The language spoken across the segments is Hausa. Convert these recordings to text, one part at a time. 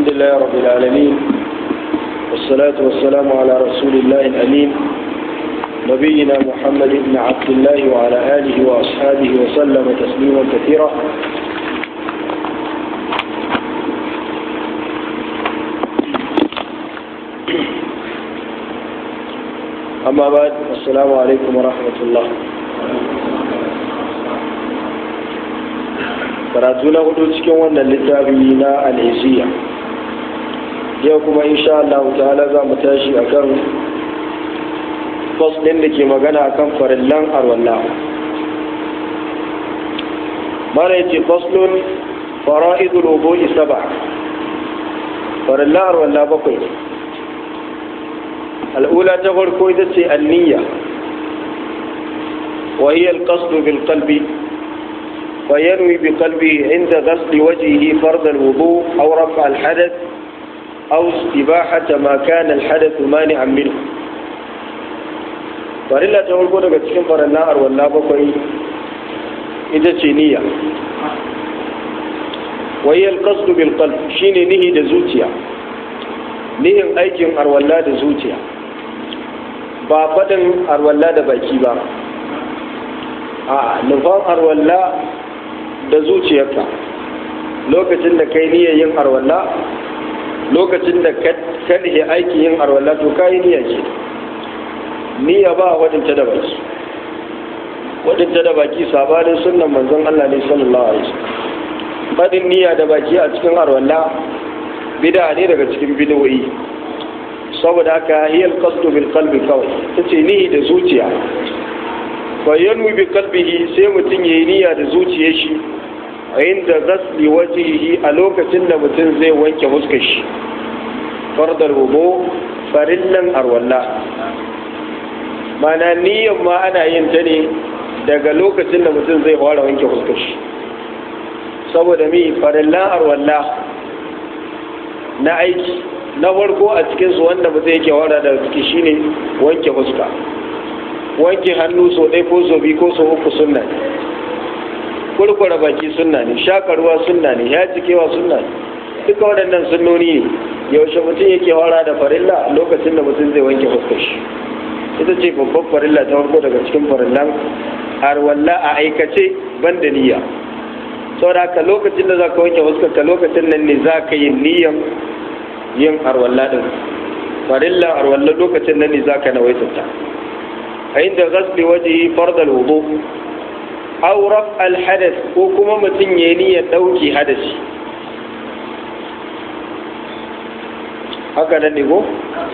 الحمد لله رب العالمين والصلاة والسلام على رسول الله الأمين نبينا محمد بن عبد الله وعلى آله وأصحابه وسلم تسليما كثيرا أما بعد السلام عليكم ورحمة الله karatu na hudu cikin wannan littafi na al'isiya yau kuma insha Allah ta'ala za mu tashi a kan ɗin da ke magana a kan farillan arwalla mara yace faslun fara'idul wudu'i saba farillan arwalla bakwai ne al'ula ta farko ita ce anniya wa hiya al-qasdu bil qalbi فينوي بقلبه عند غسل وجهه فرض الوضوء أو رفع الحدث أو استباحة ما كان الحدث مانعا منه farilla ta farko daga cikin faranna arwalla bakwai ita ce niyya wayyar qasdu bil qalb shine nihi da zuciya nihin aikin arwalla da zuciya ba faɗin arwalla da baki ba a nufan arwalla da zuciyarka lokacin da kai niyyar yin arwalla lokacin da ka nihe aikin yin arwalla to ka yi niyya ce niyya ba wadanta da baki wadanta da baki sabanin sunnan manzon Allah ne sallallahu alaihi wasallam fadin niyya da baki a cikin arwalla bid'a ne daga cikin bid'o'i saboda haka hiyal qasdu bil qalbi kawai tace ni da zuciya fayyanu bi kalbihi sai mutum ya yi niyya da zuciyar shi a inda gasli wajihi a lokacin da mutum zai wanke fuskar shi fardar rubo farillan arwalla mana niyyan ma ana yin ta ne daga lokacin da mutum zai fara wanke fuskar shi saboda mi farillan arwalla na aiki na farko a cikinsu wanda mutum yake wara da ciki shine wanke fuska wanke hannu so ɗaya ko so biyu ko so uku sunna ne kurkura baki sunna ne shakarwa sunna ne ya cikewa sunna ne duka waɗannan sunnoni ne yaushe mutum yake wara da farilla lokacin da mutum zai wanke fuskar shi ita ce babban farilla ta farko daga cikin farillan arwalla a aikace ban da niyya saboda haka lokacin da za ka wanke fuskar ka lokacin nan ne za ka yi niyyan yin arwalla din farillan arwalla lokacin nan ne za ka nawaita ta عند غسل وجهه فرض الوضوء أو رفع الحدث وكما متن يني دوكي حدث haka nan ne ko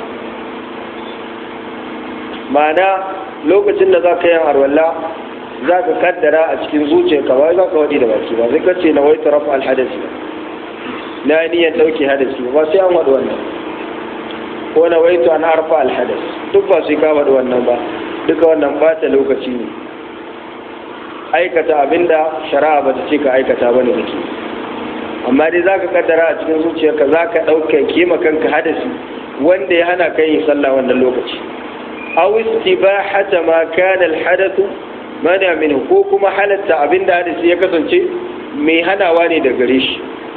ma'ana lokacin da za ka yi arwalla za ka kaddara a cikin zuciyarka ba za ka waɗi da baki ba zai kace na wai taraf alhadasi na niyyar ɗauke hadasi ba sai an waɗi wannan ko na waitu an arfa alhadas duk ba sai ka waɗi wannan ba duka wannan bata lokaci ne aikata abinda shari'a ba ta ce ka aikata ba ne kake amma dai za ka kaddara a cikin zuciyarka za ka ɗauka kima kanka hadasi wanda ya hana kan yin sallah wannan lokaci aw istibahata ma kana alhadathu mana min ko kuma halatta abinda hadasi ya kasance mai hanawa ne da gare shi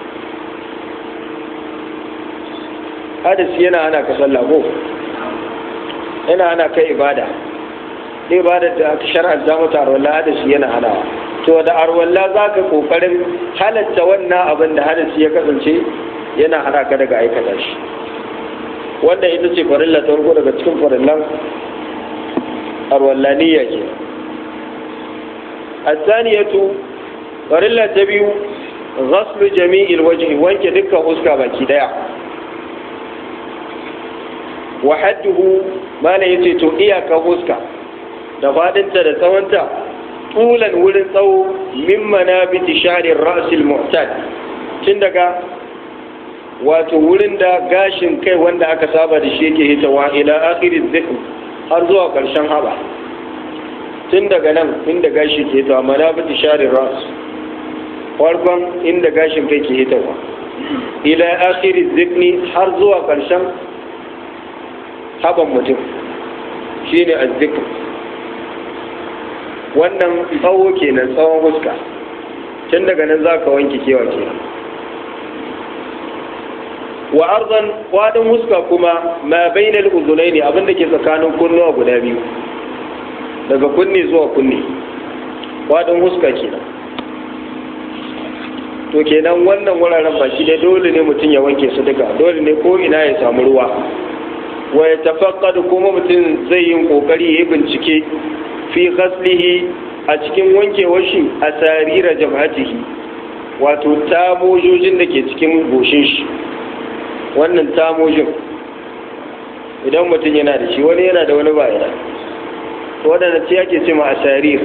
hadasi yana hana ka sallah ko yana hana ka ibada ne ba da aka shar'anta mata arwalla hadasi yana hanawa to da arwalla za ka kokarin halatta wannan abin da hadasi ya kasance yana hana ka daga aikata shi wannan ita ce farilla ta farko daga cikin farillan arwalla niyya ke asaniyatu farilla ta biyu ghaslu jami'il wajhi wanke dukkan fuska baki daya wa hadduhu mana yace to iyaka fuska da fadinta da tsawonta tulan wurin tsawo min manabiti sharin ra'sil mu'tad tun daga wato wurin da gashin kai wanda aka saba da shi yake hitawa ila akhiriz zikr har zuwa karshen haba tun daga nan inda gashi ke hitawa manabiti sharin ras farkon inda gashin kai ke hitawa ila akhiriz zikni har zuwa karshen haban mutum shine azzikr wannan tsawo kenan tsawon huska tun daga nan za ka wanke kewa kenan wa arzan kwadin huska kuma ma bainal uzunaini abinda ke tsakanin kunnuwa guda biyu daga kunni zuwa kunni kwadin huska kenan to kenan wannan wuraren baki dai dole ne mutum ya wanke su duka dole ne ko ina ya samu ruwa wa ya tafaqqadu kuma mutum zai yin kokari ya yi bincike fi ghaslihi a cikin wankewar shi a sarira jabhatihi wato tamojojin da ke cikin goshin shi wannan tamojin idan mutum yana da shi wani yana da wani bayana waɗanda ce ake ce ma a sarir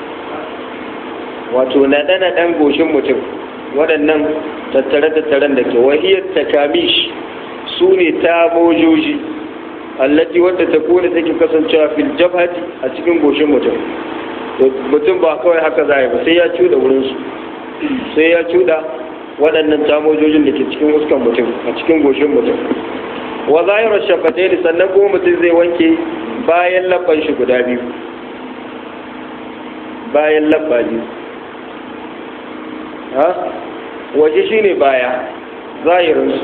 wato naɗe-naɗen goshin mutum waɗannan tattare-tattaren da ke wahiyar takamish su ne tamojoji allati wadda ta kone take kasancewa fil jabhati a cikin goshin mutum mutum ba kawai haka za ba sai ya cuda wurinsu sai ya cuda waɗannan tamojojin da ke cikin fuskan mutum a cikin goshin mutum wa zahirar shafatai sannan kuma mutum zai wanke bayan labban shi guda biyu bayan labba biyu ha waje shine baya zahirinsu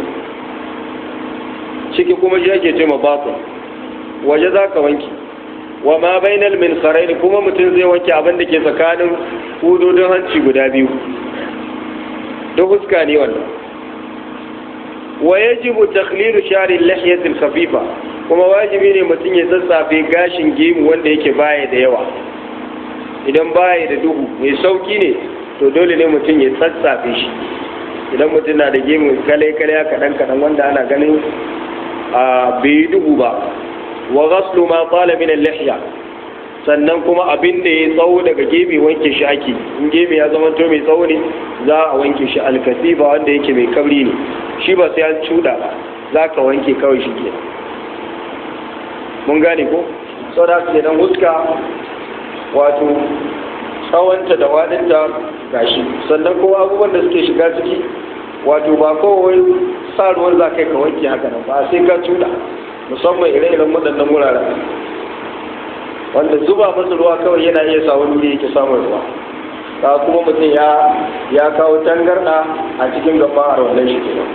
ciki kuma shi ake ce ma batun waje za ka wanke wa ma bainal min kharaini kuma mutum zai wanke abin da ke tsakanin hudodin hanci guda biyu da huska ne wannan wa yajibu takhlilu shari lihyati khafifa kuma wajibi ne mutum ya tsatsafe gashin gemu wanda yake baya da yawa idan baya da duhu mai sauki ne to dole ne mutum ya tsatsafe shi idan mutum na da gemu kale kale kaɗan kaɗan wanda ana ganin a bai duhu ba wa ghaslu ma qala min al-lihya sannan kuma abin da ya tsawo daga gemi wanke shi ake in gemi ya zama to mai tsawo ne za a wanke shi alkasiba wanda yake mai kabri ne shi ba sai an cuda ba za ka wanke kawai shi ke mun gane ko saboda haka idan huska wato tsawonta da wadinta gashi sannan kuma abubuwan da suke shiga ciki wato ba kawai sa ruwan za kai ka wanke haka nan ba sai ka cuda musamman ire-iren waɗannan wuraren wanda zuba masa ruwa kawai yana iya sa wani wuri yake samun ruwa ka kuma mutum ya ya kawo tangarɗa a cikin gaba a wannan shi kenan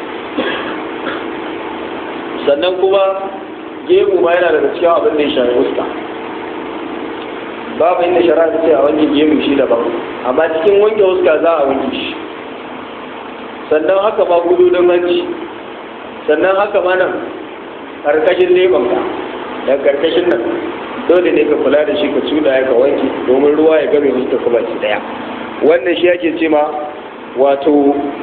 sannan kuma gemu ma yana daga cikin abin da ya shafi fuska babu inda shari'a ta ce a wanke gemu shi daban amma cikin wanke fuska za a wanke shi sannan haka ma gududun hanci sannan haka ma nan karkashin lebanka da karkashin nan dole ne ka kula da shi ka cuda ya ka wanke domin ruwa ya game fuska ka baki daya wannan shi ake ce ma wato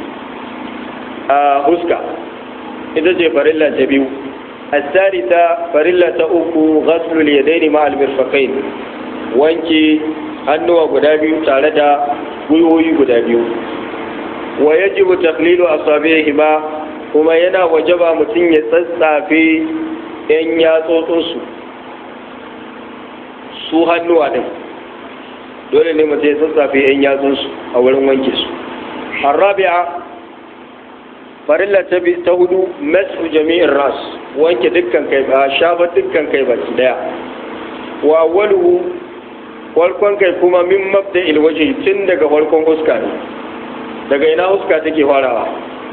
a huska ita ce farilla ta biyu الثالثة فريلة أكو غسل اليدين مع المرفقين wanke hannuwa guda biyu tare da gwiwoyi guda biyu wa yajibu taqlilu asabi'ihima kuma yana wajaba mutum ya tsatsafe yan yatsotsinsu su hannuwa din dole ne mutum ya tsatsafe yan yatsunsu a wurin wanke su arabi'a farilla ta ta hudu masu jami'in ras wanke dukkan kai ba shafa dukkan kai baki daya wa awwaluhu farkon kai kuma min mabda ilwaji tun daga farkon huska ne daga ina huska take farawa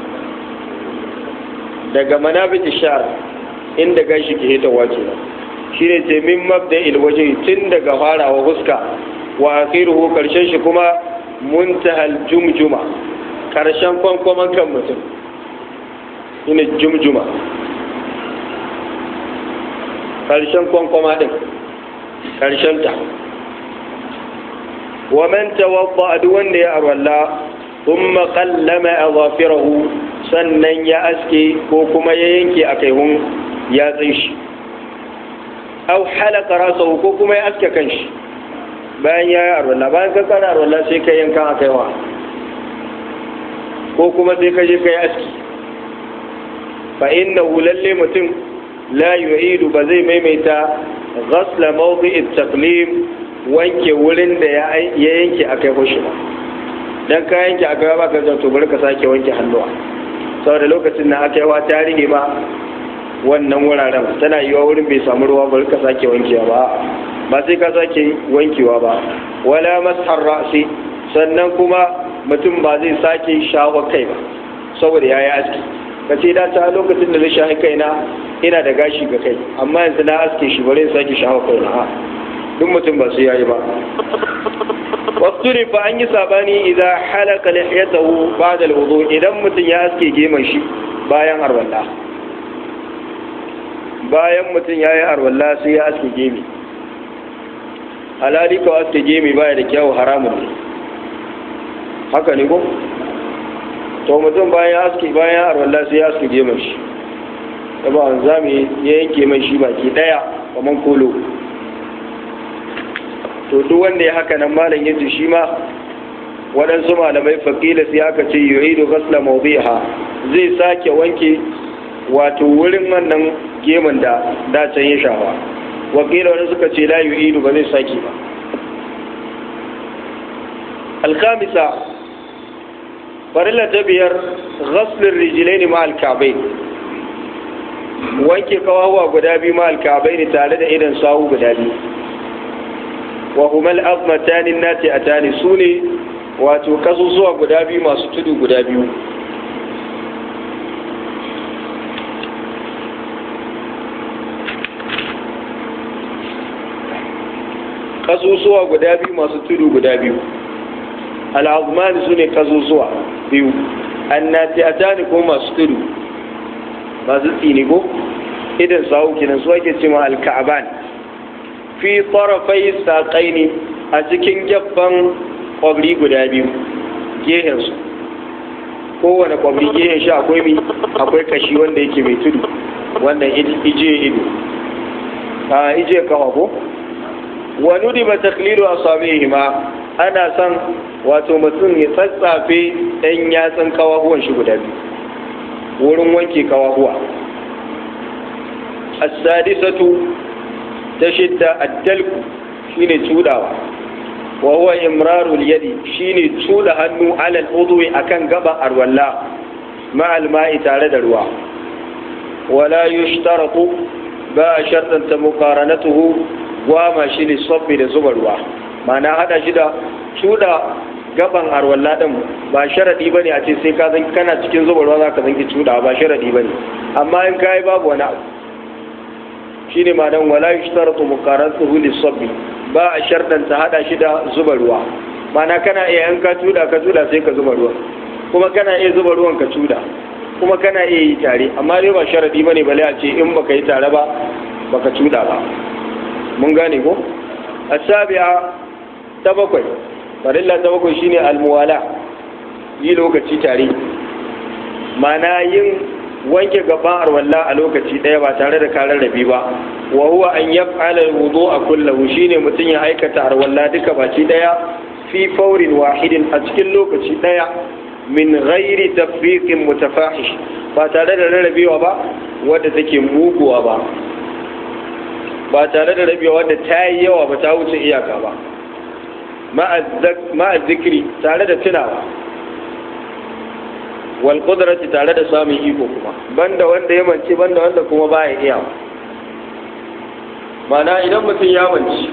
daga manabit ishar inda gashi ke hita wace shine ce min mabda ilwaji tun daga farawa huska wa akhiruhu karshen shi kuma muntahal jumjuma karshen kwankwaman kan mutum shine jumjuma karshen kwankwama din karshen ta wa man tawadda duk wanda ya arwalla thumma qallama adhafirahu sannan ya aske ko kuma ya yanke a kaihun yatsin shi aw halaka rasahu ko kuma ya aske kanshi bayan ya yi arwalla bayan ka kara arwalla sai ka yanka a kaiwa ko kuma sai ka je ka yi aski fa innahu lalle mutum la yu'idu ba zai maimaita ghasla mawdi'it taqlim wanke wurin da ya yanke a kai hoshi ba dan ka yanke a kai ba ka to bari ka sake wanke hannuwa saboda lokacin da aka yi wa tarihi ma wannan wuraren tana yiwa wurin bai samu ruwa bari ka sake wankewa ba ba sai ka sake wankewa ba wala mashar ra'si sannan kuma mutum ba zai sake shawo kai ba saboda ya yi aski ka ce da ta lokacin da na sha kaina ina da gashi ga kai amma yanzu na aske shi bare in sake shawo kaina ha duk mutum ba su yayi ba wasuri fa an yi sabani idan halaka lihiyatahu ba'da alwudu idan mutum ya aske geman shi bayan arwalla bayan mutum ya yi arwalla sai ya aske gemi alhali ka aske gemi baya da kyau haramun ne haka ne ko to mutum bayan ya aske bayan arwalla sai ya aske geman shi da ba zami ya yanke mai shi baki daya kaman kolo to duk wanda ya haka nan malam yace shi ma waɗansu malamai faƙila sai aka ce yu'idu ghasla mawdiha zai sake wanke wato wurin wannan gemun da da can ya shafa wakila wani suka ce la yu'idu ba zai sake ba alkamisa farilla ta biyar ghaslin rijlaini ma alkabai wanke kawawa guda biyu ma alkabai ne tare da idan sawu guda biyu wa humal azmatani nati atani su ne wato kasusuwa guda biyu masu tudu guda biyu kasusuwa guda biyu masu tudu guda biyu al'azmani su ne kasusuwa biyu annati atani ko masu tudu masu tsini ko idan sawu kinan su ake cewa alka'aban fi tarafai saƙaini a cikin gaban ƙwabri guda biyu gehensu kowane ƙwabri gehen shi akwai mi akwai kashi wanda yake mai tudu wanda ije ido a ije kawa ko wani riba taklilu a sami ma ana son wato mutum ya tsatsafe ɗan yatsun kawahuwan shi guda biyu wurin wanke kawahuwa as-sadisatu ta shidda addalku shine cudawa wa huwa imrarul yadi shine cuda hannu alal udwi akan gaba arwalla ma'al ma'i tare da ruwa wala yushtaratu ba shartan ta muqaranatuhu wa ma shine sabbi da zuba ruwa ma'ana hada shi da cuda gaban arwalla din ba sharadi bane a ce sai ka zan kana cikin zuba ruwa zaka zanki cuda ba sharadi bane amma in kai babu wani abu shine madan wala yushtaratu muqaratuhu lis-sabbi ba a shardan ta hada shi da zuba ruwa mana kana iya in ka tuda ka tuda sai ka zuba ruwa kuma kana iya zuba ruwan ka tuda kuma kana iya yi tare amma dai ba sharadi bane bale a ce in baka yi tare ba baka tuda ba mun gane ko asabi'a ta bakwai farilla ta bakwai shine almuwala yi lokaci tare mana yin wanke gaban arwalla a lokaci ɗaya ba tare da karar rabi ba wa huwa an yaf'ala alwudu a kullahu shine mutum ya aikata arwalla duka baki ɗaya fi faurin wahidin a cikin lokaci ɗaya min ghairi tafriqin mutafahish ba tare da rarrabewa ba wadda take muguwa ba ba tare da rabewa wadda ta yi yawa ba ta wuce iyaka ba ma'a zikri tare da tunawa wal qudrati tare da samun iko kuma banda wanda ya mance banda wanda kuma baya iya mana idan mutum ya mance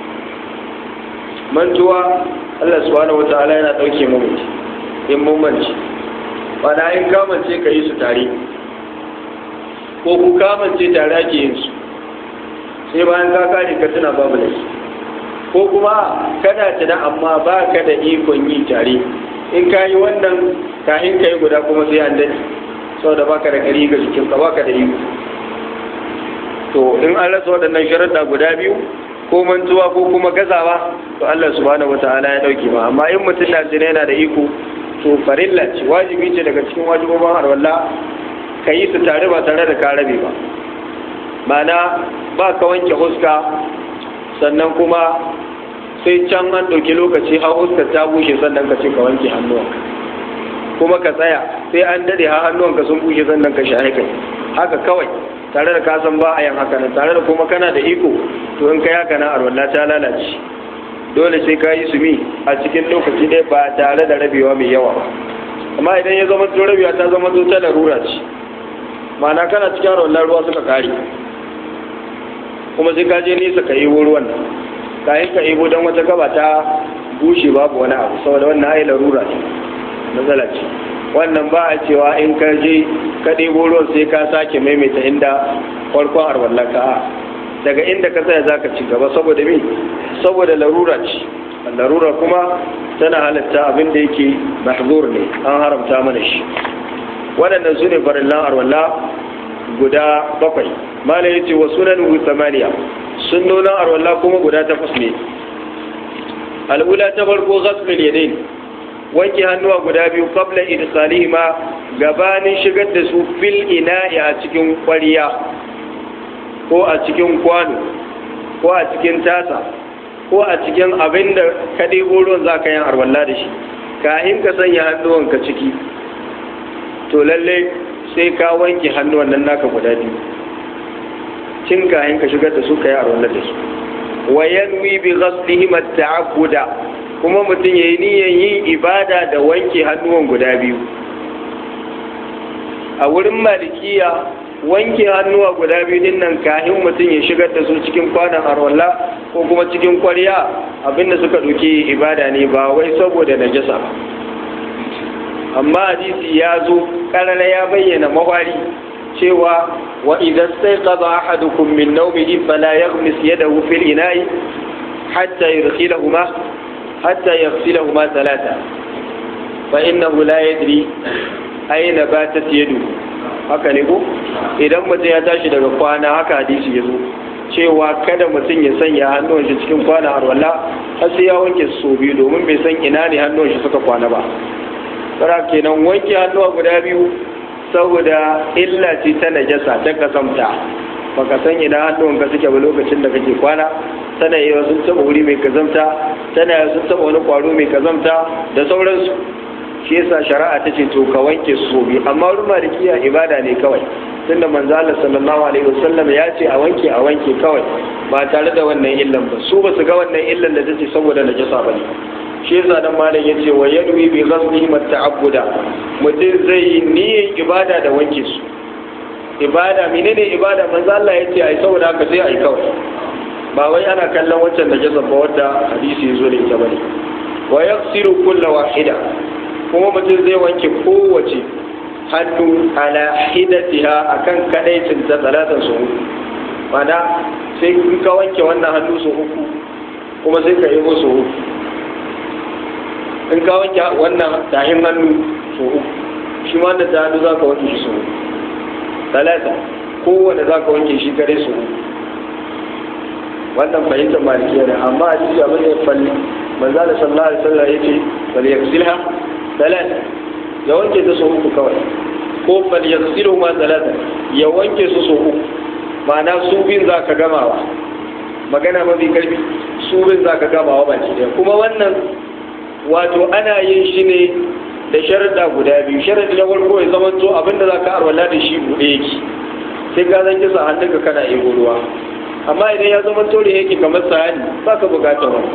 mantuwa Allah subhanahu wataala yana dauke mu mutum in mun mance mana in ka mance ka yi su tare ko ku ka mance tare ake yin su sai bayan ka kare ka tuna babu da ko kuma kana tuna amma ba ka da ikon yi tare in ka yi wannan kahin ka yi guda kuma sai an daɗe saboda baka da ƙari ga jikinka baka da iko to in an rasa waɗannan sharaɗa guda biyu ko mantuwa ko kuma gazawa to Allah subhanahu wata'ala ya ɗauke ma amma in mutum na jina yana da iko to farilla ce wajibi ce daga cikin wajibobin harwalla ka yi su tare ba tare da ka rabe ba ma'ana ba ka wanke huska sannan kuma sai can an ɗauki lokaci har huskar ta bushe sannan ka ce ka wanke hannuwanka kuma ka tsaya sai an daɗe har hannuwanka sun bushe sannan ka shahe kai haka kawai tare da kasan ba a yin haka nan tare da kuma kana da iko to in kai haka nan arwalla ta lalace dole sai ka yi su mi a cikin lokaci ɗaya ba tare da rabewa mai yawa ba amma idan ya zama to rabewa ta zama to ta larura ce ma'ana kana cikin arwalla ruwa suka kare kuma sai ka je nesa ka yi ruwan nan kayan ka ebo don wata gaba ta bushe babu wani abu saboda wannan ai larura ce matsala ce wannan ba a cewa in ka je ka ɗebo ruwan sai ka sake maimaita inda farkon arwallaka daga inda ka tsaya za ka ci gaba saboda me saboda larura ce larura kuma tana halatta abin da yake mahzur ne an haramta mana shi waɗannan su ne farillan arwalla guda bakwai mala yace wa sunan samaniya sunnonin arwalla kuma guda takwas ne al'ula ta farko ghasl yadayn wanke hannuwa guda biyu qabla idkhalihima gabanin shigar da su fil ina'i a cikin ƙwariya ko a cikin kwano ko a cikin tasa ko a cikin abin da ka ɗebo ruwan za ka yi arwalla da shi kahin ka sanya hannuwanka ciki to lalle sai ka wanke hannuwan nan naka guda biyu cin kahin ka shigar da su ka yi arwalla da su wa yanwi bi ghaslihim at-ta'abbuda kuma mutum yayi niyyar yin ibada da wanke hannuwan guda biyu a wurin malikiya wanke hannuwa guda biyu din nan kahin mutum ya shigar da su cikin kwanan arwalla ko kuma cikin kwarya abinda suka ɗauki ibada ne ba wai saboda najasa ba amma hadisi ya zo karara ya bayyana mawari cewa wa idan sai qada ahadukum min nawmihi fala yaghmis yadahu fil ina'i hatta yudkhilahuma hatta yaghsilahuma thalatha fa innahu la yadri ayna batat yaduhu haka ne ko idan mutum ya tashi daga kwana haka hadisi ya zo cewa kada mutum ya sanya hannun shi cikin kwana harwala har sai ya wanke su biyu domin bai san ina ne hannun shi suka kwana ba tsara kenan wanke hannuwa guda biyu saboda illa ce ta najasa ta kasamta baka san ina hannun ka suke ba lokacin da kake kwana tana yi sun taba wuri mai kazamta tana yi sun taba wani kwaro mai kazamta da sauransu shi yasa shari'a ta ce to ka wanke su biyu amma wurin malikiya ibada ne kawai tunda manzo Allah sallallahu alaihi wasallam ya ce a wanke a wanke kawai ba tare da wannan illan ba su ba su ga wannan illan da take saboda najasa bane shi yasa dan malam yace wa yadwi bi ghaslihi ta'abbuda mutum zai yi niyyar ibada da wanke su ibada menene ibada manzo Allah yace ai saboda haka sai ai kawai ba wai ana kallon waccan najasa ba wadda hadisi yazo da ita bane wa yaghsilu kullu wahida kuma mutum zai wanke kowace hannu ala hidatiha akan kadaicin ta talatan su uku mana sai in ka wanke wannan hannu su uku kuma sai ka yi musu uku in ka wanke wannan tahin hannu su uku shi ma da ta hannu za ka wanke shi su uku talata kowane za ka wanke shi kare su uku wannan fahimtar malikiya ne amma a cikin abin da ya falli manzo da sallallahu alaihi wasallam yace bal yaksilha talata ya wanke ta sau uku kawai ko bal yaksilu ma talata ya wanke su sau uku ma'ana su bin za ka gamawa magana mafi karfi su bin za ka gamawa baki ɗaya kuma wannan wato ana yin shi ne da sharaɗa guda biyu sharaɗi na farko ya zama to abinda za ka arwala da shi buɗe yake sai ka zan kisa hannunka kana ego ruwa amma idan ya zama to da yake kamar sahani ba ka bukatar wani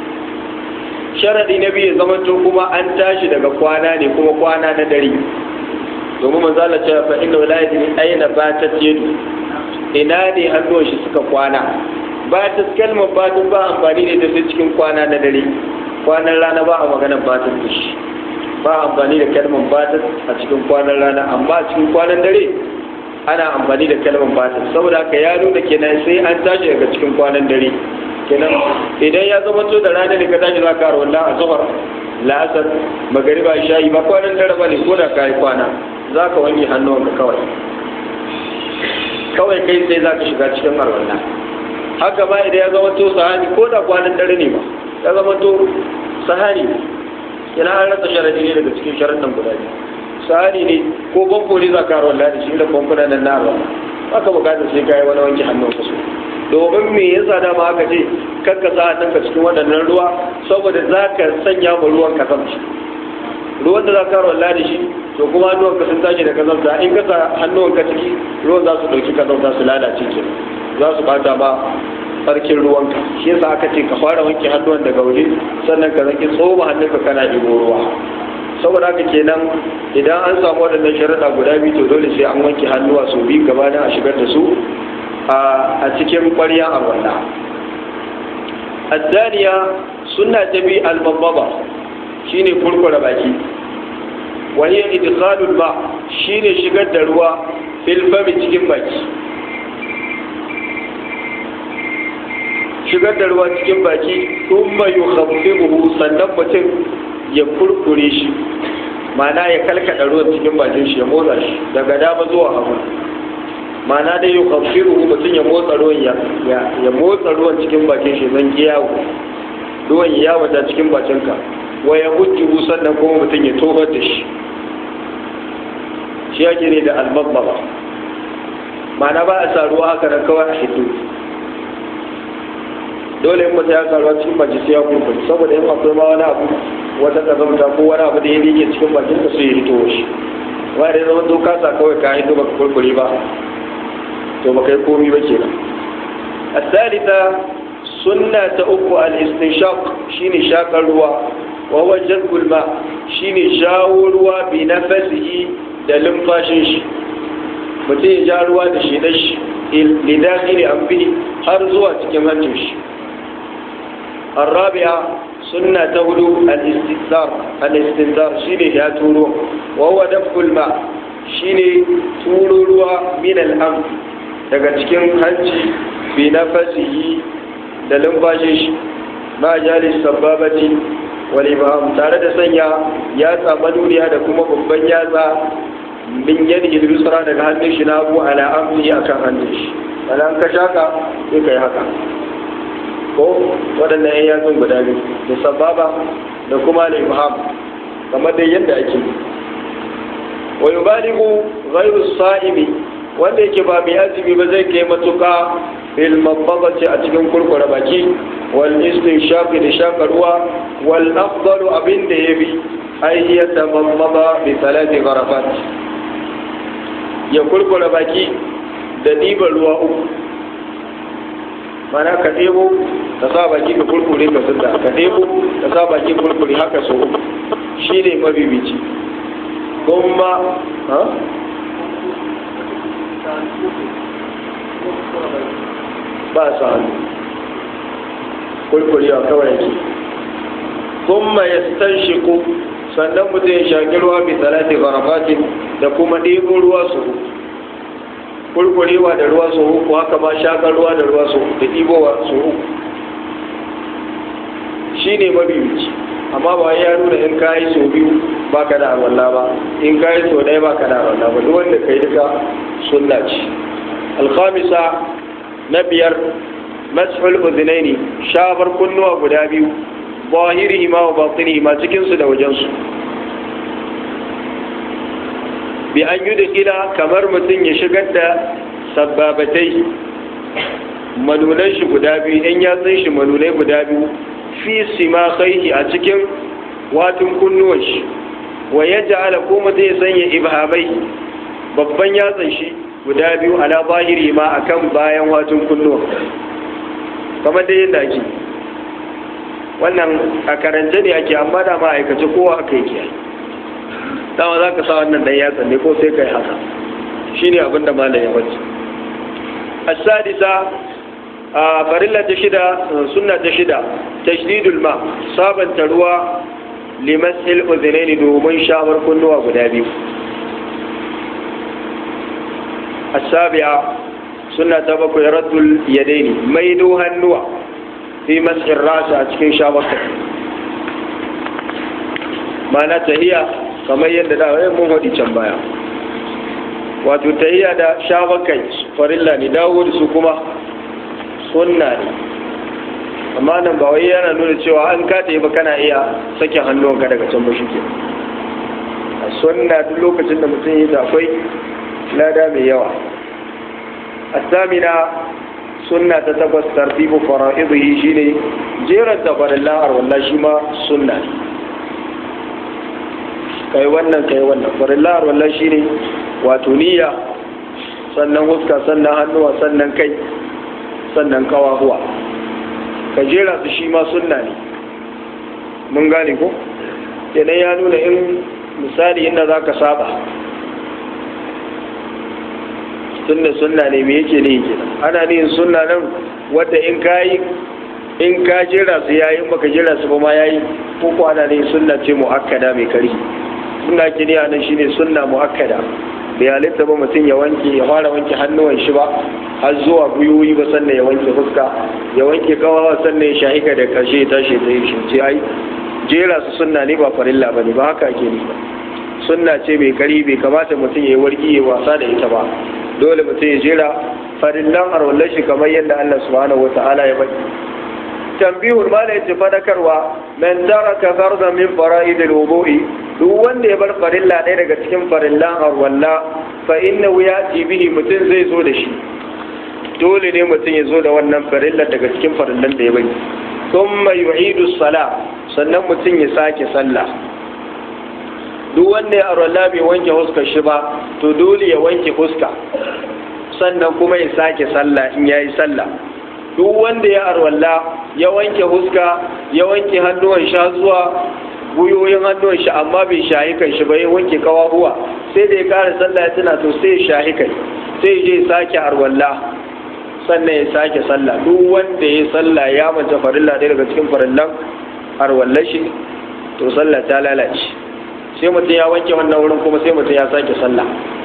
sharadi na biyu ya zamanto kuma an tashi daga kwana ne kuma kwana na dare domin manzala ce fa inna la yadri aina batat yadu ina ne hannuwan shi suka kwana ba ta kalmar batun ba amfani da ita sai cikin kwana na dare kwanan rana ba a maganar batun da shi ba amfani da kalmar batun a cikin kwanan rana amma a cikin kwanan dare ana amfani da kalmar batun saboda haka ya nuna kenan sai an tashi daga cikin kwanan dare kenan idan ya zama to da rana ne ka tashi za ka haro wallah a zuhar la'asar magariba shayi ba kwanan dare ba ne ko da ka yi kwana za ka wanke hannuwanka kawai kawai kai sai za ka shiga cikin arwallah haka ba idan ya zama to sahani ko da kwanan dare ne ba ya zama to sahani yana an rasa sharadi ne daga cikin sharadin guda biyu sahani ne ko bambo ne za ka haro wallah da shi da bambuna nan na arwallah haka bukatar sai ka yi wani wanke hannunka su domin me yasa dama aka ce kakka sa hannunka cikin waɗannan ruwa saboda za ka sanya ma ruwan kazamci ruwan da za ka rawar da shi to kuma hannuwanka sun tashi da kazamta in ka sa hannuwanka ciki ruwan za su ɗauki kazamta su lalace ke za su bata ma tsarkin ruwanka shi yasa aka ce ka fara wanke hannuwan daga waje sannan ka zaki tsoma hannunka kana ɗigo ruwa saboda haka kenan idan an samu waɗannan sharaɗa guda biyu to dole sai an wanke hannuwa sau biyu gaba a shigar da su a cikin ƙwarya a wannan addaniya suna ta bi albababa shine kurkura baki wa hiya idkhalul ma shine shigar da ruwa fil fami cikin baki shigar da ruwa cikin baki thumma yukhaffifuhu sannan mutum ya kurkure shi ma'ana ya kalkada ruwan cikin bakin shi ya motsa shi daga dama zuwa hagu ma'ana dai yukhaffifuhu mutum ya motsa ruwan ya ya motsa ruwan cikin bakin shi zan giyawo ruwan ya wata cikin bakinka wa ya hujjuhu sannan kuma mutum ya tofar da shi shi yake ne da almabbaba ma'ana ba a sa ruwa haka nan kawai a hito dole in mutum ya sa ruwa cikin baki sai ya kurkure saboda in akwai ma wani abu wata kazamta ko wani abu da ya rike cikin bakin ka sai ya hito shi wani da zama doka sa kawai ka hito baka kurkure ba to baka yi komi ba kenan الثالثة sunna ta uku al-istinshaq shine shakar ruwa wa huwa jazbul ma shine jawo ruwa bi nafasihi da lumfashin shi mutum ya ja ruwa da shi dashi li dakhili anfihi har zuwa cikin hancin shi الرابعة سنة تولو الاستنثار الاستنثار شيني يا تولو وهو دفع الماء شيني تولو من الأنف daga cikin hanci bi nafasihi da lumfashin shi ma jalis sababati wal ibham tare da sanya yatsa manuniya da kuma babban yatsa min yadi yusra daga hannun shi na abu ala amri akan hannun shi balan ka shaka sai kai haka ko waɗannan yan yatsun guda biyu da sababa da kuma al ibham kamar da yadda ake wa yubaligu ghayru sa'imi wanda yake ba mai azumi ba zai kai matuka fil mabbaghati a cikin kurkure baki wal istinshaq da shaka ruwa wal afdalu abin da yabi ay yatamammada bi salati gharafat ya kurkure baki da diba ruwa uku mana ka ɗebo ka sa baki ka kurkure ka sanda ka ɗebo ka sa baki kurkure haka so uku shi ne mabibici kuma ha ba sa hannu kurkurewa kawai yake kuma ya stanshiku sannan mutum ya shaƙi ruwa bi salati garafatin da kuma ɗebo ruwa su kurkurewa da ruwa su uku haka ma shaƙar ruwa da ruwa su da ɗibowa su uku shi ne mabibici amma ba ya nuna in ka yi sau biyu ba ka da arwallah ba in ka yi sau ɗaya ba ka da arwallah ba duk wanda ka yi duka sunna ce alkhamisa na biyar mashul uzunaini shafar kunnuwa guda biyu zahirihi ma wa batinihi ma cikinsu da wajensu bi an yi kila kamar mutum ya shigar da sababatai manunan shi guda biyu in yatsun shi manunai guda biyu fi sima kaihi a cikin watin kunnuwan shi wa ya ja'ala ko mutum ya sanya ibhamai babban yatsan shi guda biyu ala zahiri ma akan bayan watin kunnuwa kamar da yadda ake wannan a karance ne ake amma da ma aikace kowa aka yi kiyaye dama za ka sa wannan dan yatsan ne ko sai ka yi haka shi ne abin da malam ya wacce asadisa a farilla ta shida sunna ta shida tashdidul ma sabanta ruwa limasil uzunaini domin shawar kunnuwa guda biyu السابعة سنة تبقى رد اليدين ميدو هنوع في مسح الرأس أتكين شابك ما نتهي كما يندى mun haɗi can baya wato tahiyya da shafakai farilla ne dawo da su kuma sunna ne amma nan ba wai yana nuna cewa an kata ba kana iya sakin hannunka daga can ba shi ke a sunna duk lokacin da mutum yi akwai lada mai yawa الثامنة سنة تتبس ترتيب فرائضه شيني جيرا تفر الله والله شما سنة kai wannan kai wannan farillar wallah shine wato niyya sannan huska sannan hannuwa sannan kai sannan kawahuwa ka jera su shi ma sunna ne mun gane ko kenan ya nuna in misali inda za ka saba sunna sunna ne me yake ne yake ana ne sunna nan wadda in kayi in ka jira su yayi in baka jira su ba ma yayi ko ko ana ne sunna ce muakkada mai kari suna kini a nan shine sunna muakkada bai halitta ba mutum ya wanke ya fara wanke hannuwan shi ba har zuwa gwiwoyi ba sannan ya wanke fuska ya wanke kawawa sannan ya shahika da karshe ya tashi ta yi shi ai jera su sunna ne ba farilla ba ne ba haka ake ni ba sunna ce mai kari bai kamata mutum ya yi wargi ya wasa da ita ba dole mutum ya jera farillan arwallar shi kamar yadda Allah subhanahu wata'ala ya bari tambihul mala yace fadakarwa man taraka farda min fara'idil wudu'i duk wanda ya bar farilla ɗaya daga cikin farillan arwalla fa innahu yati bihi mutum zai zo da shi dole ne mutum ya zo da wannan farilla daga cikin farillan da ya bari thumma yu'idu sala sannan mutum ya sake sallah duk wanda ya arwalla bai wanke huskar shi ba to dole ya wanke huska sannan kuma ya sake sallah in yayi sallah duk wanda ya arwalla ya wanke huska ya wanke hannuwan sha zuwa guyoyin hannuwan shi amma bai shahi kan shi ba ya wanke kawahuwa sai da ya kare sallah ya tuna to sai ya shahi kai sai je sake arwalla sannan ya sake sallah duk wanda ya sallah ya manta farilla ɗaya daga cikin farillan arwallar shi to sallah ta lalace sai mutum ya wanke wannan wurin kuma sai mutum ya sake sallah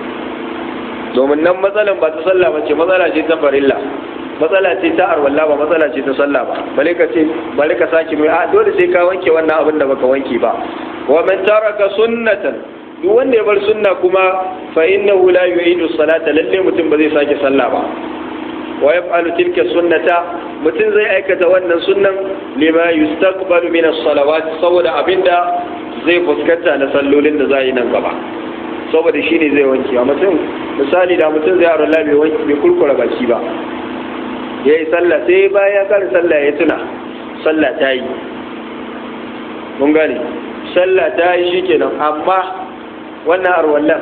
domin nan matsalan ba ta sallah ba ce matsala ce ta farilla matsala ce ta arwalla ba matsala ce ta sallah ba bale ka ce bale ka sake mai a dole sai ka wanke wannan abin da baka wanke ba wa man taraka sunnatan duk wanda ya bar sunna kuma fa innahu la yu'idu salata lalle mutum ba zai sake sallah ba wa yaf'alu tilka sunnata mutum zai aikata wannan sunnan lima yustaqbalu min as-salawat saboda abinda zai fuskanta na sallolin da za yi nan gaba saboda shi ne zai wanke a mutum misali da mutum zai arola bai kurkura baki ba ya yi sallah sai bayan ya kare sallah ya tuna sallah ta yi mun gane sallah ta yi shi kenan amma wannan arwallan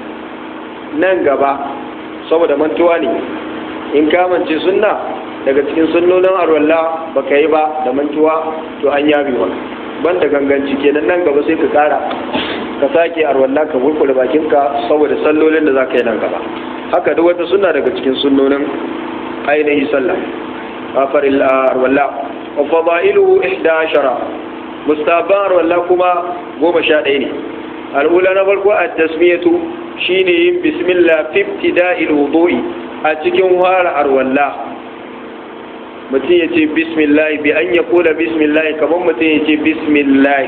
nan gaba saboda mantuwa ne in kamance sunna daga cikin sunnonin arwalla baka yi ba da mantuwa to an yabi maka banda ganganci kenan nan gaba sai ka kara ka sake arwalla ka burkure bakinka saboda sallolin da za ka yi nan gaba haka duk wata sunna daga cikin sunnonin ainihi sallah afaril arwalla wa fadailuhu 11 mustaban arwalla kuma goma sha ɗaya ne al'ula na farko a tasmiyatu shine yin bismillah fi ibtida'il wudu'i a cikin fara arwalla mutum ya ce bismillah bi an ya kula bismillah kamar mutum ya ce bismillah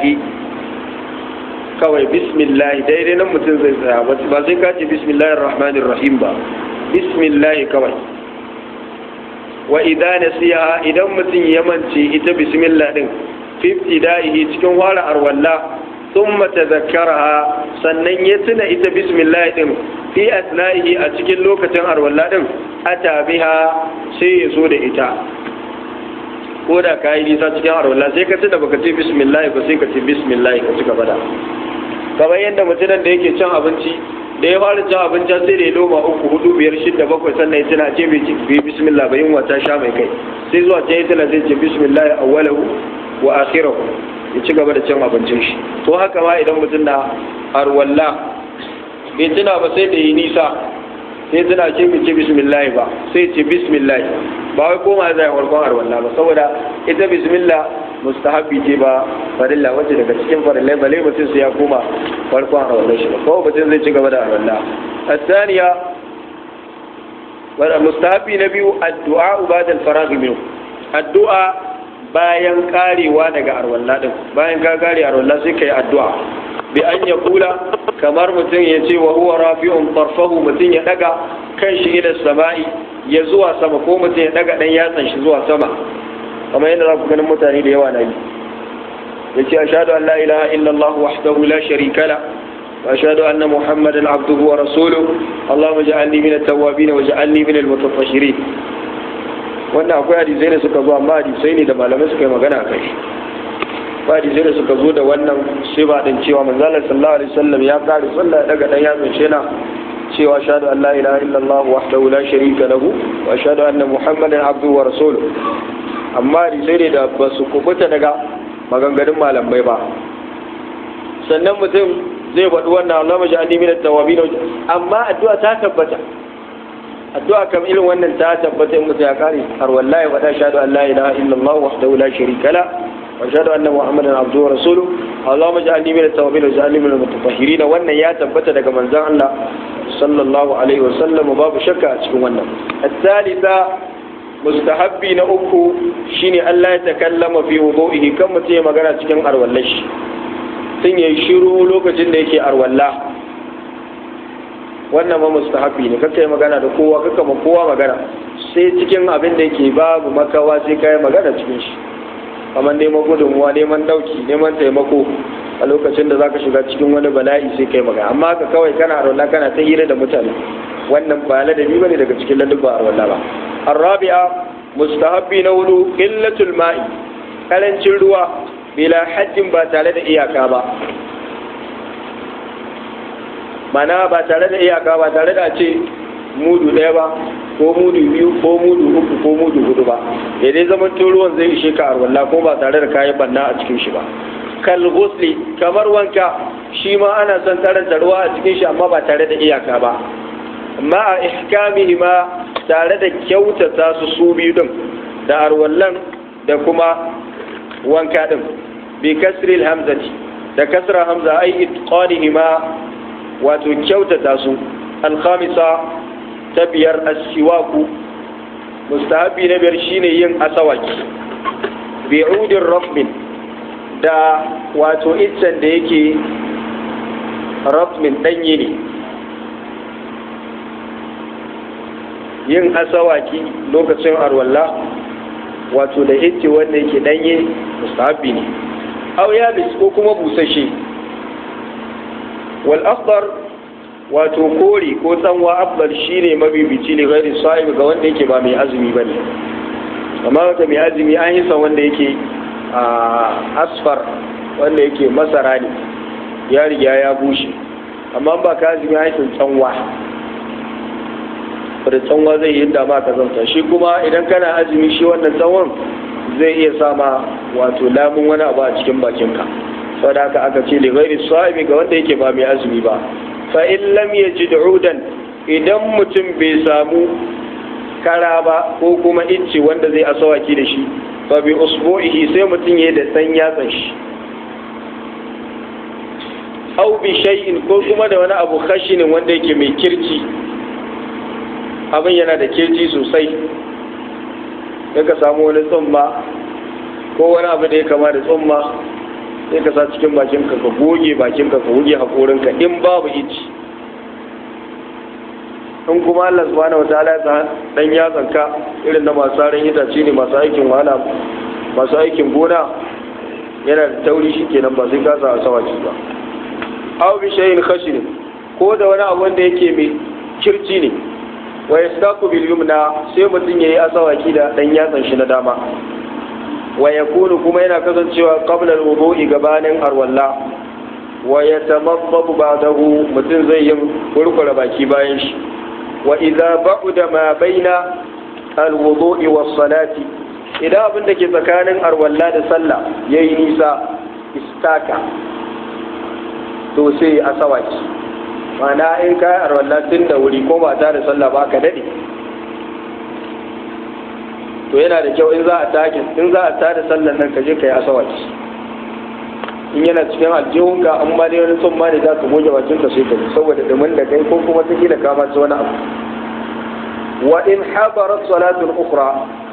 kawai bismillah daidai nan mutum zai tsaya ba sai ka ce bismillah rahmanir rahim ba bismillah kawai wa idan nasiha idan mutum ya mance ita bismillah din fi ibtida'ihi cikin fara arwalla thumma tadhakkaraha sannan ya tuna ita bismillah din fi asna'ihi a cikin lokacin arwalla din ata biha sai ya zo da ita ko da ka yi nisa cikin arwalla sai ka tuna baka ce bismillah ba sai ka ce bismillah ka ci gaba da kamar yadda mutumin da yake cin abinci da ya fara cin abinci sai da ya loma uku hudu biyar shida bakwai sannan ya tuna ce bai bismillah ba yin wata sha mai kai sai zuwa can ya tuna zai ce bismillah awwalahu wa akhirahu ya ci gaba da cin abincin shi to haka ma idan mutum na arwalla bai tuna ba sai da yi nisa sai tuna ce bai ce bismillah ba sai ce bismillah ba wai koma zai farkon arwalla ba saboda ita bismillah mustahabbi ce ba farilla wacce daga cikin farillai bale mutum sai ya koma farkon arwalla shi ba kawai mutum zai ci gaba da arwalla الثانية mustahabbi na biyu addu'a ba'da al-faragh minhu addu'a bayan karewa daga arwalla din bayan ka kare arwalla sai kai addu'a bi an ya kula kamar mutum ya ce wa huwa rafi'un tarfahu mutum ya daga kan shi ila sama'i ya zuwa sama ko mutum ya daga dan yatsan shi zuwa sama kamar yadda za ku ganin mutane da yawa na yi ya ce ashhadu an la ilaha illallah wahdahu la sharika la wa ashhadu anna muhammadan abduhu wa rasuluhu allahumma ja'alni min at-tawwabin wa ja'alni min al-mutatahhirin wannan akwai hadisai da suka zo amma hadisai ne da malamai suka yi magana kai ba hadisai da suka zo da wannan sifa din cewa manzalar sallallahu alaihi wasallam ya kare sallah daga dan yatsun shi na cewa shahadu an la ilaha illallah wahdahu la sharika lahu wa ashhadu anna muhammadan abduhu wa rasuluhu amma hadisai ne da ba su kubuta daga maganganun malamai ba sannan mutum zai faɗi wannan Allah maji an min at-tawabin amma addu'a ta tabbata addu'a kam irin wannan ta tabbata in mutum ya kare har wallahi faɗa shahadu an la ilaha illallah wahdahu la sharika la واشهد ان محمدا عبده ورسوله اللهم اجعلني من التوابين واجعلني من المتطهرين wannan ya tabbata daga manzon Allah sallallahu alaihi wasallam babu shakka a cikin wannan الثالثة mustahabbi na uku shine Allah ya takallama fi wudu'ihi kan mutum ya magana cikin arwallashi sun yi shiru lokacin da yake arwalla wannan ma mustahabbi ne kaka yi magana da kowa kaka ma kowa magana sai cikin abin da yake babu makawa sai ka yi magana cikin shi kamar neman gudunmuwa neman dauki neman taimako a lokacin da zaka shiga cikin wani bala'i sai kai magana amma ka kawai kana arwalla kana ta hira da mutane wannan ba ladabi bane daga cikin ladabba arwalla ba الرابعة مستحب نول قلة الماء karancin ruwa bila hajjin ba tare da iyaka ba mana ba tare da iyaka ba tare da ce mudu ɗaya ba ko mudu biyu ko mudu uku ko mudu hudu ba ya dai zama ruwan zai ishe ka arwalla ko ba tare da kayan banna a cikin shi ba kal ghusli kamar wanka shi ma ana son karanta ruwa a cikin shi amma ba tare da iyaka ba amma a ihkamihi ma tare da kyautata su su biyu din da arwallan da kuma wanka din bi kasril hamzati da kasra hamza ai itqanihi ma wato kyautata su alkhamisa ta biyar asiwaku mustahabi na biyar shine yin asawaki bi udin rafmin da wato iccen da yake rafmin danye ne yin asawaki lokacin arwalla wato da hicce wanda yake danye mustahabi ne aw yabis ko kuma busashe wal afdar wato kori ko tsanwa afdal shine mabibici ne gairi sa'ib ga wanda yake ba mai azumi bane amma ga mai azumi an yi san wanda yake asfar wanda yake masara ne ya riga ya bushe amma ba ka azumi an yi tsanwa da tsanwa zai yi da ma ka zanta shi kuma idan kana azumi shi wannan tsawon zai iya sama wato lamun wani abu a cikin bakinka saboda haka aka ce li ghairi sahibi ga wanda yake ba mai azumi ba fa in lam yajid udan idan mutum bai samu kara ba ko kuma icce wanda zai asawaki da shi fa bi usbu'ihi sai mutum ya da san yatsan shi au bi shay'in ko kuma da wani abu khashinin wanda yake mai kirci abin yana da kirci sosai sai ka samu wani tsumma ko wani abu da ya kama da tsumma sai ka sa cikin bakinka ka goge bakinka ka goge haƙorinka in babu ici in kuma Allah subhanahu wataala ya dan yatsanka irin na masu saran itace ne masu aikin wahala masu aikin gona yana da tauri shi kenan ba sai ka sa a sawaki ba aw bi shay'in khashin ko da wani abu wanda yake mai kirci ne wa yastaku bil yumna sai mutum yayi asawaki da dan yatsan shi na dama wa yakunu kuma yana kasancewa qabla al wudu'i gabanin arwalla wa yatamaddabu ba'dahu mutum zai yin kurkura baki bayan shi wa idza ba'da ma baina al wudu'i was salati idan abin da ke tsakanin arwalla da sallah yayi nisa istaka to sai asawaki mana in ka yi arwallah tun da wuri ko ba ta da sallah ba ka daɗe to yana da kyau in za a takin in za a ta da sallan nan ka je ka yi asawaki in yana cikin aljihunka an ma dai wani son ma ne za ka goge bakin ka sai ka saboda dumin da kai ko kuma ta gina kama ci wani abu wa in habarat salatun ukhra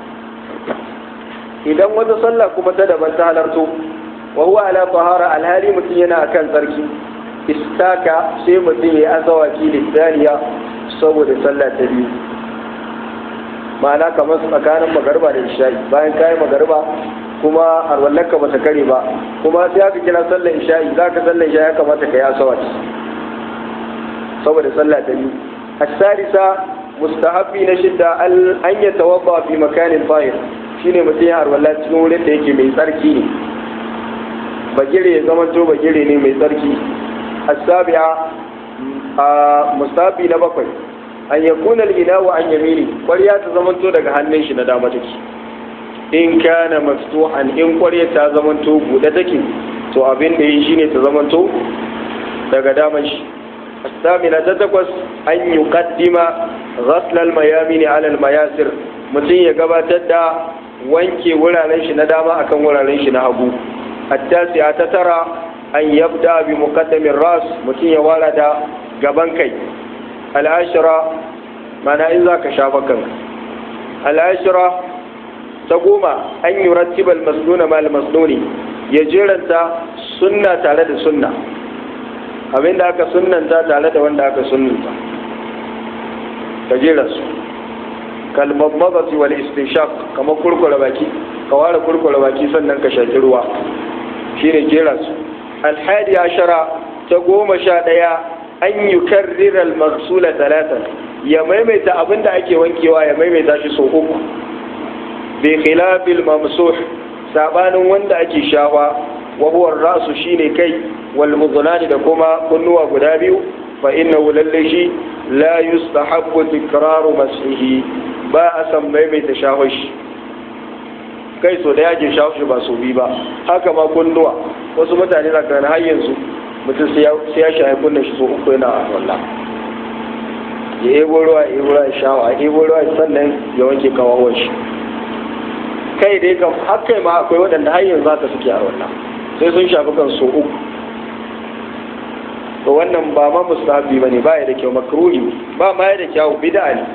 idan wata sallah kuma ta daban ta halarto wa huwa ala tahara alhali mutum yana akan tsarki istaka sai mutum ya azawaki lissaniya saboda sallah ta biyu ma'ana kamar tsakanin magarba da isha'i bayan kayi magarba kuma arwallarka ba ta kare ba kuma sai aka kira sallar isha'i za ka sallar isha'i ya kamata ka yi asawaki saboda sallah ta biyu asarisa mustahabbi na shidda an ya tawabba fi makanin fahir shine mutum ya arwalla cikin wurin da yake mai tsarki ne bagire ya zama to bagire ne mai tsarki السابعة مستابي نبقي أن يكون الإناء عن يمينه قرية تزمنتو daga hannun shi na dama take in kana maftuhan in ƙwarya ta zamanto buɗe take to abin da yi shine ta zamanto daga daman shi الثامنة تتكوس أن يقدم غسل الميامين على المياسر mutum ya gabatar da wanke wuraren shi na dama akan wuraren shi na hagu التاسعة تترى أن يبدأ بمقدم الرأس متين يوالد قبن كي العشرة معنى إذا كشافكا العشرة تقوم أن يرتب المسنون مع المسنون يجير أنت سنة تعالى سنة abin da aka sunanta tare da wanda aka sunanta ka jera su kalmar magasi wal istishaq kamar kurkura baki ka ware kurkura baki sannan ka shaki ruwa shine jera su alhadi ashara ta goma sha ɗaya an yi karrira al-maksula talatan ya maimaita abin da ake wankewa ya maimaita shi sau uku bi khilafil mamsuh sabanin wanda ake shawa wa huwa rasu shine kai wal mudnani da kuma kunnuwa guda biyu fa innahu lalle shi la yustahabbu tikraru masihi ba a san maimaita shawar shi kai so da yake shawo shi ba so bi ba haka ma kunnuwa wasu mutane na kan har yanzu mutum sai ya shaye kunnan shi so uku yana wallah ya ebo ruwa ya ebo ruwa ya shawa ya ebo ruwa sannan ya wanke kawawan shi kai dai kam har kai ma akwai waɗanda har yanzu haka suke a wallah sai sun shafi kan so uku to wannan ba ma mustahabi bane ba ya da kyau makruhi ba ma ya da kyau bid'a ne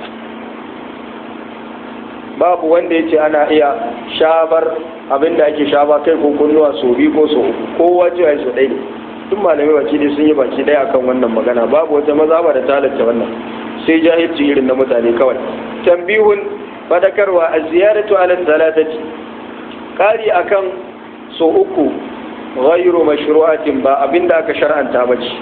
babu wanda ya ce ana iya shabar abin da ake shaba kai ko kunnuwa so biyu ko so uku ko wace ya so ɗaya duk malamai baki ne sun yi baki ɗaya akan wannan magana babu wata maza ba da talatta wannan sai jahilci irin na mutane kawai tambihun fadakarwa a ziyaratu ala talatati kari akan so uku ghayru mashru'atin ba abin da aka shar'anta ba ce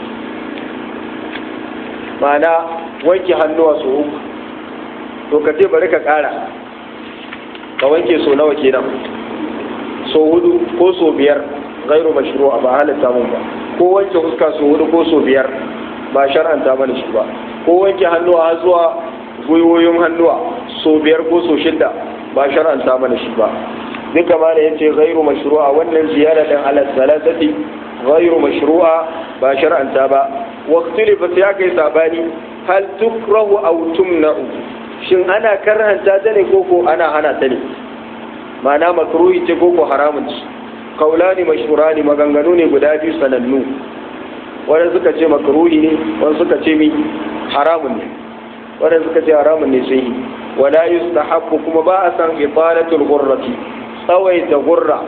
ma'ana wanke hannuwa so uku to ka ce bari ka kara ka wanke so nawa kenan so hudu ko so biyar gairu mashru'a ba halatta mun ba ko wanke fuska so hudu ko so biyar ba shar'anta mana shi ba ko wanke hannuwa har zuwa gwiwoyin hannuwa so biyar ko so shidda ba shar'anta mana shi ba duka ma da yace gairu mashru'a wannan ziyara din ala salatati gairu mashru'a ba shar'anta ba waqtilifa sai aka yi sabani hal tukrahu aw tumna'u shin ana karhanta ta ne koko ana hana ta ne ma'ana makruhi ce koko haramun ce kaulani mashhurani maganganu ne guda biyu sanannu wanda suka ce makruhi ne wanda suka ce mi haramun ne wanda suka ce haramun ne sai wala yustahabbu kuma ba a san italatul ghurrati tsawaita gurra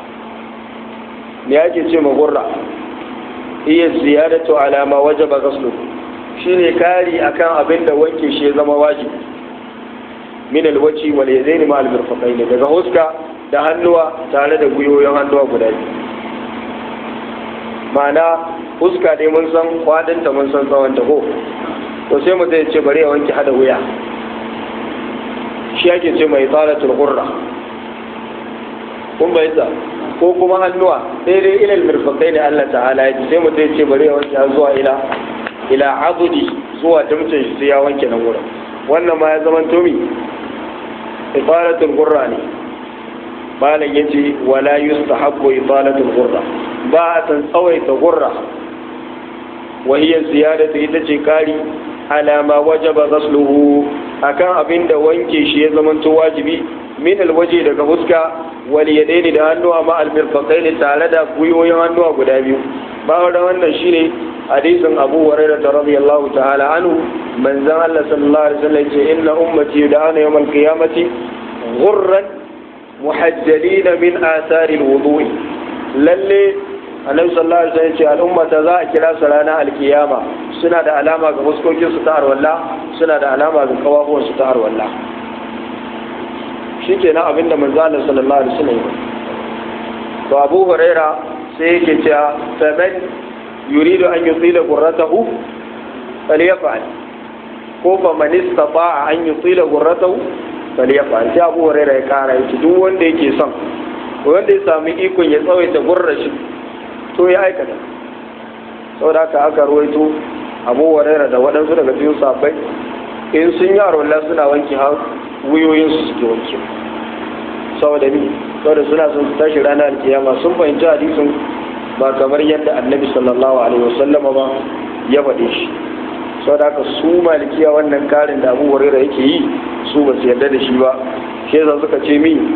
me yake ce ma gurra iya ziyadatu ala ma wajaba ghuslu shine kari akan abin da wanke shi ya zama wajibi min alwaci wal yadaini ma almirfaqain daga huska da hannuwa tare da gwiwoyin hannuwa guda biyu ma'ana huska dai mun san kwadinta mun san tsawon ta ko to sai mu zai ce bari ya wanke hada wuya shi ake ce mai tsaratul qurra kun bayyana ko kuma hannuwa daidai ilal mirfaqain Allah ta'ala ya sai mu zai ce bari ya wanke zuwa ila ila azudi zuwa damcin shi sai ya wanke nan wurin wannan ma ya zama tomi ifalatul gurra ne malam yace wala yustahabbu ifalatul gurra ba a san tsawaita gurra wa hiya ziyadatu ita ce kari ala ma wajaba ghasluhu akan abin da wanke shi ya zama to wajibi min alwaje daga fuska wal yadaini da hannuwa ma almirfaqaini tare da gwiwoyin hannuwa guda biyu ba da wannan shine hadisin Abu Hurairah radiyallahu ta'ala anhu manzon Allah sallallahu alaihi wasallam ce inna ummati yud'ana yawm al-qiyamati ghurran muhajjalin min athari al-wudu'i lalle annabi sallallahu alaihi wasallam ce al'ummata za a kira su ranar alkiyama suna da alama ga fuskokin su ta arwalla suna da alama ga kawafuwan su ta arwalla shikenan abinda manzon Allah sallallahu alaihi wasallam to Abu Hurairah sai yake cewa faman yuridu an yutila gurratahu falyaf'al ko fa man istata'a an yutila gurratahu falyaf'al sai Abu Hurairah ya kara yake duk wanda yake son wanda ya sami ikon ya tsawaita gurrar shi to ya aikata saboda haka aka ruwaito Abu Hurairah da waɗansu daga cikin sahabbai in sun yi arwallah suna wanke har wuyoyin su suke wanke saboda ni saboda suna son su tashi ranar alkiyama sun fahimci hadisin ba kamar yadda annabi sallallahu alaihi wasallama ba ya faɗe shi sau da haka su malikiya wannan karin da abu hurera yake yi su ba su yarda da shi ba shi yasa suka ce mi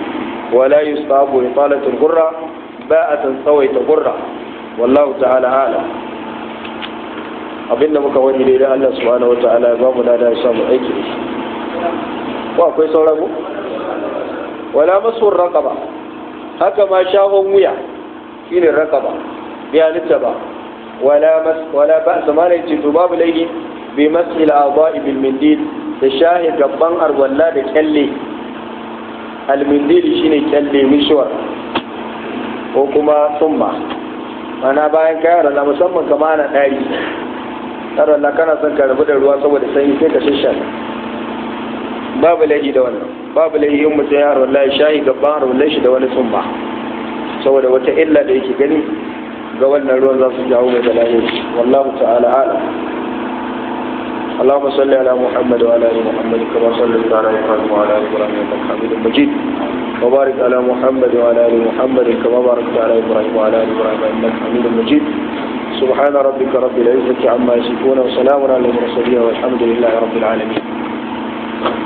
ولا يستحب إطالة الغرة باءة سويت غرة والله تعالى أعلم abin da muka wani daidai Allah subhanahu wata'ala ya ba mu da ya samu aiki da shi ko akwai sauran mu wala masu raqaba haka ma shahon wuya shine raqaba bi halitta ba wala mas wala ba zamana ce to babu laifi bi masil a'dha'i bil mindil da shahi gaban arwalla da kyalle al mindil shine kyalle mishwar ko kuma summa mana bayan kayan na musamman kama na ɗari har Allah kana son ka rabu da ruwa saboda sanyi sai ka shishana babu laifi da wannan babu laifi in mutum ya wallahi shahi gaban wallahi shi da wani summa saboda wata illa da yake gani ga wannan ruwan za su jawo mai da lahiri wallahu ta'ala alam اللهم صل على محمد وعلى ال محمد كما صليت على ابراهيم وعلى ال ابراهيم انك حميد مجيد وبارك على محمد وعلى ال محمد كما باركت على ابراهيم وعلى ال ابراهيم انك حميد مجيد سبحان ربك رب العزة عما يصفون وسلام على المرسلين والحمد لله رب العالمين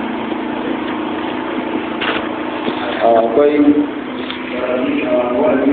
akwai